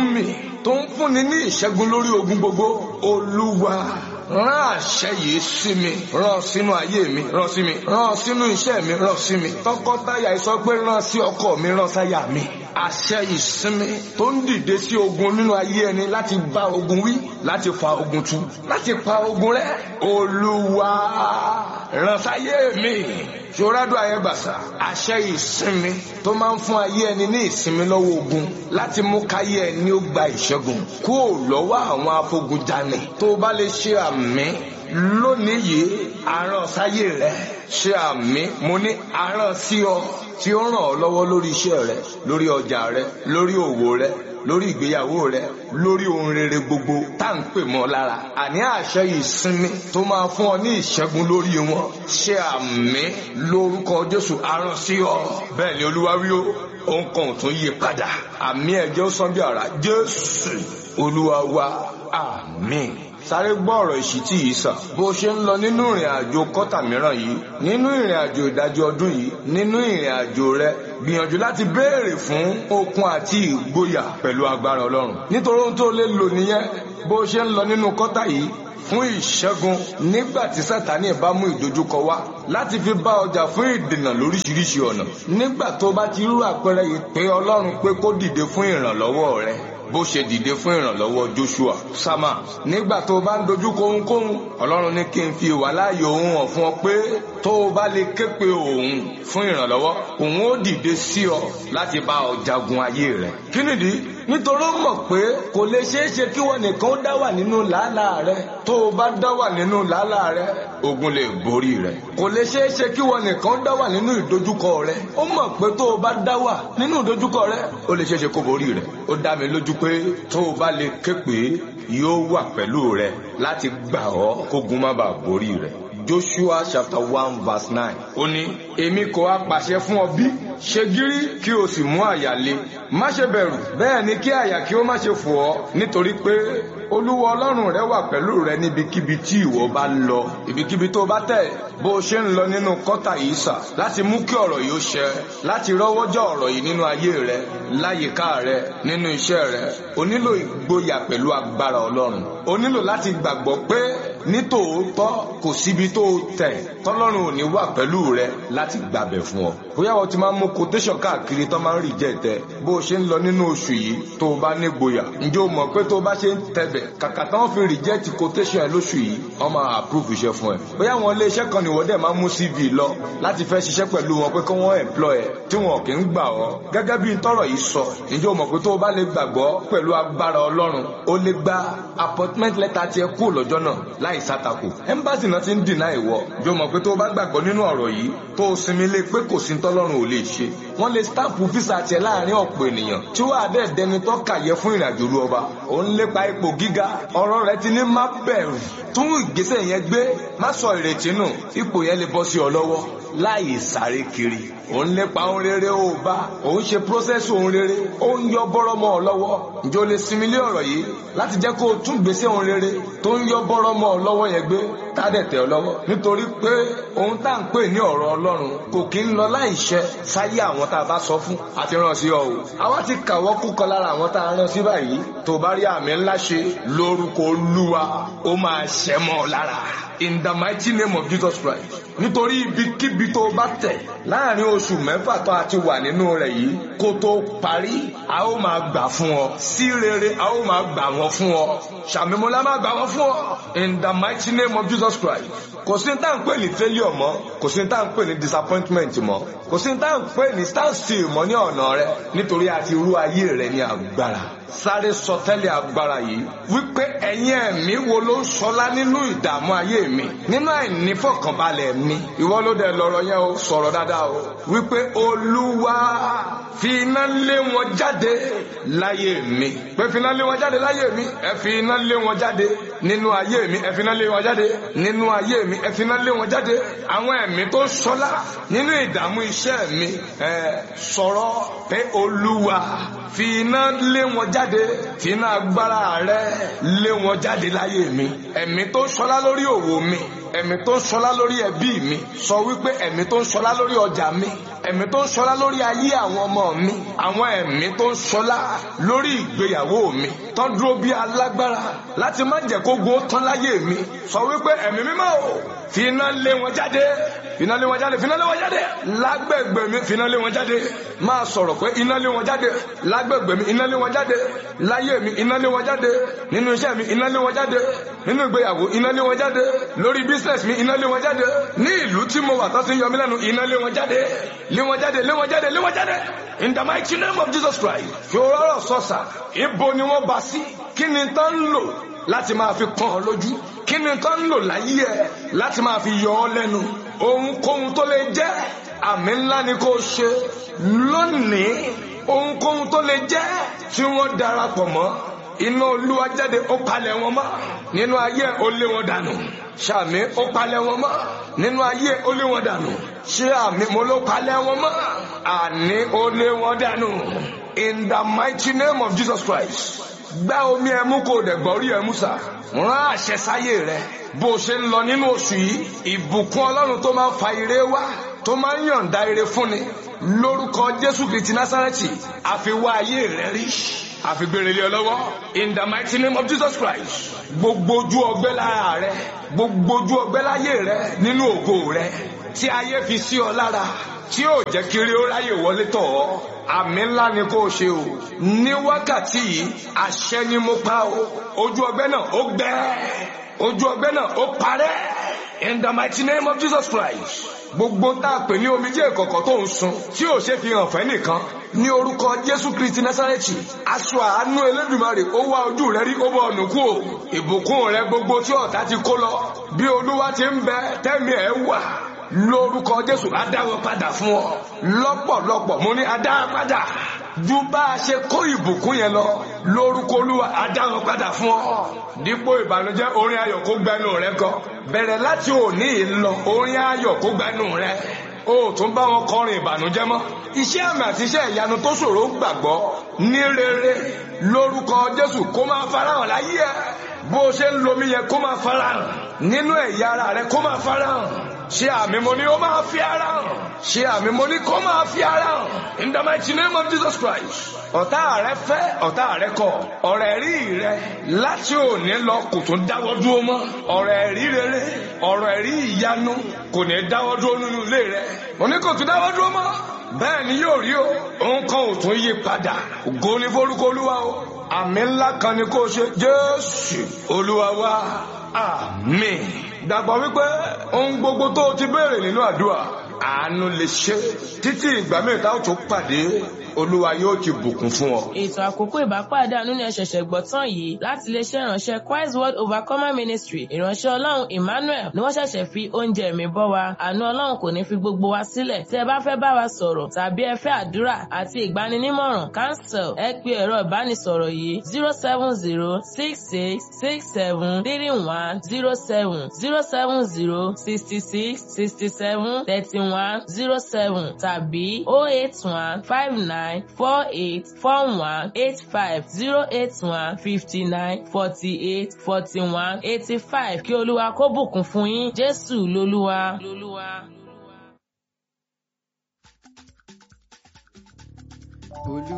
mi tó ń fúnni ní ìṣẹ́gun lórí ogun gbogbo olúwa rán àṣẹ yìí sí mi rán sínú ayé mi rán sí mi rán sínú iṣẹ́ mi rán sí mi tọkọtaya sọ pé rán sí ọkọ mi rán sáyà mi àṣẹ ìsinmi tó ń dìde sí ogun nínú ayé ẹni láti bá ogun wí láti fa ogun tu láti pa ogun rẹ olúwa rán sáyé mi ṣòrádùn ayébàṣà àṣẹ ìsinmi tó máa ń fún ayé ẹni ní ìsinmi lọ́wọ́ ogun láti mú káyé ẹni ó gba ìṣẹ́gun kúrò lọ́wọ́ àwọn afogunjalè tó bá lè ṣe àmì lónìí yìí àrán sáyé rẹ ṣe àmì mo ní àrán sí ọ tí ó ràn ọ́ lọ́wọ́ lórí iṣẹ́ rẹ lórí ọjà rẹ lórí òwò rẹ lórí ìgbéyàwó rẹ lórí ohun rere gbogbo tá à ń pè mọ́ lára àní àṣẹ ìsinmi tó máa fún ọ ní ìṣẹ́gun lórí wọn ṣe àmì lórúkọ Jésù aràn sí ọ bẹ́ẹ̀ ni Olúwa wí ó òun kan ò tún yí padà àmì ẹ̀jẹ̀ ó sàn bí ara Jésù Olúwa wa àmín sáré gbọ́ ọ̀rọ̀ ìṣítí yìí sàn bó ṣe ń lọ nínú ìrìn àjò kọ́tà mìíràn yìí nínú ìrìn àjò ìdájọ́ ọdún yìí nínú ìrìn àjò rẹ gbìyànjú láti béèrè fún okun àti ìgboyà pẹ̀lú agbára ọlọ́run nítorí ohun tó lè lò nìyẹn bó ṣe ń lọ nínú kọ́tà yìí fún ìṣẹ́gun nígbà tí sátani bá mú ìdojúkọ wá láti fi bá ọjà fún ìdènà lóríṣiríṣi ọ̀nà nígbà tó bá ti rú àpẹẹrẹ ìpè ọlọ́run pé kó dìde fún ìrànlọ́wọ́ rẹ bó ṣe dìde fún ìrànlọ́wọ́ Joshua Sama nígbà tó o bá ń dojúkọ ohunkóhun Ọlọ́run ní kí n fi ìwà láàyè òun hàn fún ọ pé tó o bá lè ké pe òun fún ìrànlọ́wọ́ òun ó dìde sí ọ láti bá ọ jagun ayé rẹ kí nìdí nítorí ó mọ̀ pé kò lè ṣeé ṣe kí wọn nìkan dá wà nínú làálàá rẹ tó o bá dá wà nínú làálàá rẹ ogun lè borí rẹ kò lè ṣeé ṣe kí wọn nìkan dá wà nínú ìdojúkọ rẹ ó mọ̀ pé tó o bá dá wà nínú ìdojúkọ rẹ ó lè ṣeé ṣe kó borí rẹ ó dá mi lójú pé tó o bá lè ké pé yóò wà pẹ̀lú rẹ láti gbà ọ́ kógun má bàa borí rẹ. Joshua chapter one verse nine ó ní èmi kò á pàṣẹ fún ọ bí ṣe gírí kí o sì mú àyà le má ṣe bẹ̀rù bẹ́ẹ̀ ni kí àyà kí ó má ṣe fò ọ́ nítorí pé olúwa ọlọ́run rẹ wà pẹ̀lú rẹ níbikíbi tí ìwọ bá ń lọ ibikíbi tó bá tẹ̀ bó o ṣe ń lọ nínú kọ́tà yìí sà láti mú kí ọ̀rọ̀ yìí ó ṣẹ láti rọ́wọ́jọ́ ọ̀rọ̀ yìí nínú ayé rẹ láyìíká rẹ nínú iṣẹ́ rẹ o nílò ìgboyà pẹ̀lú agbára ọlọ́run o nílò láti gbàgbọ́ pé nítòótọ́ kò síbi tó tẹ̀ tọ́lọ́run ò ní wà pẹ̀lú rẹ láti gbàbẹ̀ fún ọ bóyá wọ́n ti máa ń mú quotation káàkiri tó máa ń rì jẹ́ tẹ bó o ṣe ń lọ nínú oṣù yìí tó o bá ní gboyà ǹjẹ́ o mọ̀ pé tó o bá ṣe ń tẹ̀bẹ̀ kàkà táwọn fi reject quotation ẹ lóṣù yìí wọ́n máa approve iṣẹ́ fún ẹ bóyá àwọn ilé iṣẹ́ kan nìwọ́n dẹ̀ máa mú CV lọ láti fẹ́ ṣiṣẹ́ pẹ̀lú wọn pé kí wọ́n employ ẹ tí wọn kì í gbà ọ́ gẹ́gẹ́ bí tọ́rọ̀ yìí sọ ǹjẹ́ o mọ̀ pé tó o bá lè gbàgbọ́ pẹ̀lú agbára Ọlọ́run o lè gba appointment letter tiẹ̀ kú lọ́jọ́ náà láì sátakò embassy náà ti ń dìnnà ìwọ ǹjẹ́ o mọ̀ pé tó o bá gbàgbọ́ nínú ọ̀rọ̀ yìí tó o sinmi lé pé kò sí tọ́lọ́run ò lè ṣe wọ́n lè stamp visa tiẹ̀ láàrin ọ̀pọ̀ ènìyàn tí wàá dẹ̀ dẹni tó kàyẹ fún ìrìnàjò olú ọba òun lépa ipò gíga ọ̀rọ̀ rẹ ti ní má bẹ̀rù tún ìgbésẹ̀ yẹn gbé má sọ ìrètí nù ipò yẹn lè bọ́ sí ọ lọ́wọ́ láì sáré kiri òun lépa ohun rere ó bá òun ṣe process ohun rere ó ń yọ bọ́rọ́ mọ́ ọ lọ́wọ́ ǹjẹ́ o lè sinmi lé ọ̀rọ̀ yìí láti jẹ́ kó o tún gbèsè ohun rere tó ń yọ bọ́rọ́ mọ́ ọ lọ́wọ́ yẹn gbé tádẹ̀ tẹ̀ ọ lọ́wọ́ nítorí pé ohun tá à ń pè ní ọ̀rọ̀ Ọlọ́run kò kí ń lọ láì ṣẹ sáyé àwọn tá a bá sọ fún àti ràn sí ọ o àwa ti kàwọ́ kúkọ lára àwọn tá a rán sí báyìí tó bá rí àmì ńlá ṣe lórúkọ Olúwa ó máa ṣẹ mọ́ ọ lára in the mighty name of Jesus Christ nítorí ibikíbi tó bá tẹ̀ láàrin oṣù mẹ́fà tó a ti wà nínú rẹ̀ yìí kó tó parí a ó máa gbà fún ọ sí rere a ó máa gbà wọn fún ọ ṣàmìmọ́lá máa gbà wọn fún ọ in the mighty name of Jesus Christ kò sí tá à ń pè ní failure mọ́ kò sí tá à ń pè ní disappointment mọ́ kò sí tá à ń pè ní stand still mọ́ ní ọ̀nà rẹ nítorí a ti rú ayé rẹ ní agbára sáré sọtẹ́lẹ̀ agbára yìí wípé ẹ̀yin ẹ̀mí wo ló ń sọlá nínú ìdààmú ayé mi nínú àìnífọ̀kànbalẹ̀ mi ìwọ ló dẹ̀ lọ́rọ̀ yẹn o sọ̀rọ̀ dáadáa o wípé olúwa fi iná lé wọn jáde láyé mi pé fi iná lé wọn jáde láyé mi ẹ fi iná lé wọn jáde nínú ayé mi ẹ fi iná lé wọn jáde nínú ayé mi ẹ fi iná lé wọn jáde àwọn ẹ̀mí tó sọlá nínú ìdààmú iṣẹ́ mi ẹ sọ̀rọ̀ pé olúwa fi iná lé wọn jáde fi iná agbára rẹ lé wọn jáde láyé mi ẹ̀mí tó sọlá lórí òwò mi ẹ̀mí tó ń sọlá lórí ẹbí mi sọ wípé ẹ̀mí tó ń sọlá lórí ọjà mi ẹ̀mí tó ń ṣọlá lórí ayé àwọn ọmọ mi àwọn ẹ̀mí tó ń ṣọlá lórí ìgbéyàwó mi tó dúró bí alágbára láti má jẹ́ kó gun ó tán láyé mi sọ wípé ẹ̀mí mímọ́ o fi iná lé wọn jáde finá lé wọn jáde finá lé wọn jáde lágbègbè mi finá lé wọn jáde máa sọ̀rọ̀ pé iná lé wọn jáde lágbègbè mi iná lé wọn jáde láyé mi iná lé wọn jáde nínú iṣẹ́ mi iná lé wọn jáde nínú ìgbéyàwó iná lé wọn jáde lórí business mi iná lé wọn jáde ní ìlú tí mo wà tó ti ń yọ mí lẹ́nu iná lé wọn jáde lé wọn jáde lé wọn jáde lé wọn jáde in the mighty name of Jesus Christ ṣòro sọ̀sà ibo ni wọ́n bá sí kí ni tán ń lò láti máa fi pọ́n ọ lójú kí ni tán ń lò láyé ẹ láti máa fi yọ ọ lẹ́nu ohunkóhun tó lè jẹ́ àmì ńlá ni kò ṣe lónìí ohunkóhun tó lè jẹ́ tí wọ́n darapọ̀ mọ́ iná olúwa jáde ó palẹ̀ wọn mọ́ nínú ayé ó lé wọn dànù ṣàmì ó palẹ̀ wọn mọ́ nínú ayé ó lé wọn dànù ṣé àmì mo ló palẹ̀ wọn mọ́ àní ó lé wọn dànù in the mighty name of Jesus Christ gbá omi ẹmú kò dẹ̀ gbọ́rí ẹmú sà rán àṣẹ sáyé rẹ bó o ṣe ń lọ nínú oṣù yìí ìbùkún ọlọ́run tó máa ń fa ire wá tó máa ń yọ̀ǹda ire fúnni lórúkọ jésù kristi násárẹ́tì àfiwá ayé rẹ rí àfigbèrèlé ọlọ́wọ́ in the mighty name of jesus christ gbogbo ojú ọgbẹ́ lára rẹ gbogbo ojú ọgbẹ́ láyé rẹ nínú ògo rẹ tí ayé fi sí ọ lára tí yóò jẹ́ kiri ó ráyè wọlé tọ̀ ọ́ àmì ńlá ni kò ṣe o ní wákàtí yìí àṣẹ ni mo pa o ojú ọgbẹ́ náà ó gbẹ ojú ọgbẹ́ náà ó parẹ́ in the mighty name of Jesus Christ gbogbo tá a pè ní omijé ìkọ̀kọ̀ tó ń sun tí ò ṣe fi hàn fẹ́ nìkan ní orúkọ Jésù Kristi Násárẹ́tì aṣọ àánú Elédùmarè ó wá ojú rẹ rí ó bọ ọ̀nà kú o ìbùkún rẹ gbogbo tí ọ̀tá ti kó lọ bí Olúwa ti ń bẹ tẹ́mi ẹ̀ wà lórúkọ jésù adáwọ padà fún ọ lọ́pọ̀lọpọ̀ mo ní adáwọ padà ju bá a ṣe kó ìbùkún yẹn lọ lórúkọ olúwa adáwọ padà fún ọ dípò ìbànújẹ́ orin ayọ̀ kó gbẹnu rẹ kọ bẹ̀rẹ̀ láti òní lọ orin ayọ̀ kó gbẹnu rẹ o tún bá wọn kọrin ìbànújẹ́ mọ́ iṣẹ́ àmì àti iṣẹ́ ìyanu tó ṣòro gbàgbọ́ ní rere lórúkọ jésù kó máa farahàn láyé ẹ bó ṣe ń lomi yẹn kó máa farahàn nínú ẹ̀yà ara rẹ kó máa farahàn ṣé àmì mo ní ó máa fi ara hàn ṣé àmì mo ní kó máa fi ara hàn in the mighty name of Jesus Christ ọ̀tá rẹ fẹ́ ọ̀tá rẹ kọ̀ ọ̀rẹ́ rí rẹ láti òní lọ kò tún dáwọ́ dúró mọ́ ọ̀rẹ́ rí rere ọ̀rẹ́ rí ìyanu kò ní dáwọ́ dúró nínú ilé rẹ mo ní kò tún dáwọ́ dúró mọ́ bẹ́ẹ̀ ni yóò rí o nǹkan ò tún yí padà ògo ní forúkọ olúwa o àmì ńlá kan ni kó ṣe Jésù olúwa wa àmín dàgbà wípé ohun gbogbo tó o ti béèrè nínú àdúrà àánú lè ṣe títí ìgbà mẹ́ta ó tún pàdé olúwa yóò ti bùkún fún ọ. ètò àkókò ìbápàdé àánú ni ẹ ṣẹ̀ṣẹ̀ gbọ́ tán yìí láti iléeṣẹ́ ìránṣẹ́ Christ World Overcomer Ministry ìránṣẹ́ ọlọ́run Emmanuel ni wọ́n ṣẹ̀ṣẹ̀ fi oúnjẹ ẹ̀mí bọ́ wa àánú ọlọ́run kò ní fi gbogbo wa sílẹ̀ tí ẹ bá fẹ́ bá wa sọ̀rọ̀ tàbí ẹ fẹ́ àdúrà àti ìgbaninímọ̀ràn cancel ẹ pe ẹ̀rọ ìbánisọ̀rọ̀ yìí zero seven zero six six six seven three one zero seven zero seven zero sixty six sixty seven thirty one zero seven tàbí oh eight one five nine nine four eight four one eight five zero eight one fifty nine forty eight forty one eighty five kí olúwa kó bùkún fún yín jésù lolúwa. olú